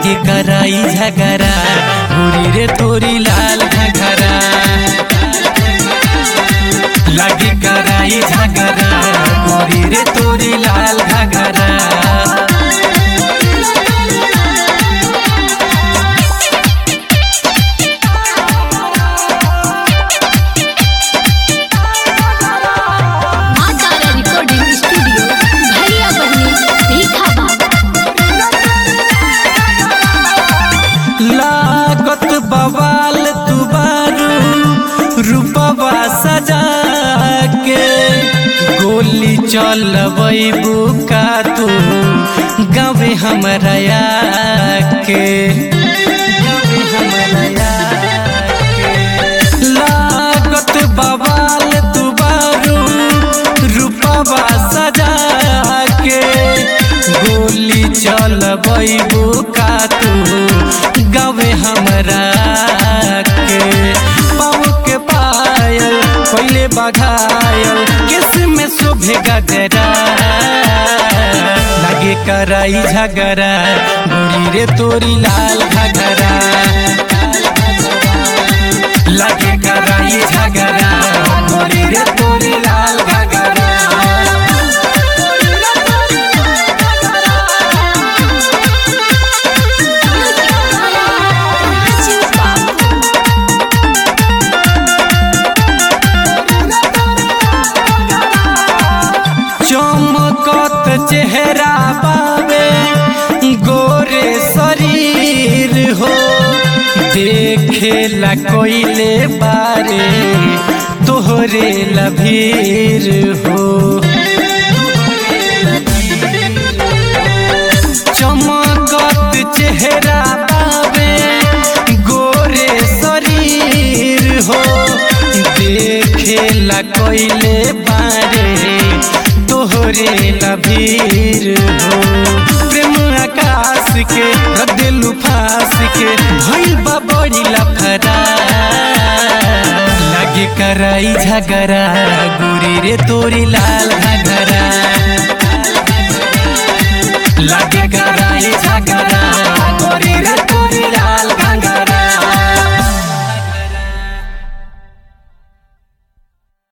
लागे कराई झगरा गोरी रे तोरी लाल घगरा लागे कराई झगरा गोरी रे तोरी लाल घगरा माँ तारा रिकॉर्डिंग स्टूडियो भैया बहनी भीखा लागत बवाल दुबारू रूपवा सजा के गोली चलबू का तू गावे हमरा के गावे हमरा के लागत बवाल दुबारू रूपवा सजा के गोली चलबू का तू गावे हमरा के पाँव के पायल पहले बघायल किस में शोभे गगरा लगे कराई झगरा गोरी रे तोरी लाल घगरा लगे कराई झगरा गोरी रे तोरी लाल घगरा चमकत चेहरा पावे गोरे शरीर हो देखे ला कोइले बारे तोहरे लभीर हो चमकत चेहरा पावे गोरे शरीर हो देखे ला कोइले बारे तोहरे लभीर हो प्रेम आकाश के रदेलू फास के भइल बा बड़ी लफरा लगे कराई झगरा गोरी रे तोरी लाल घगरा लगे कराई झगरा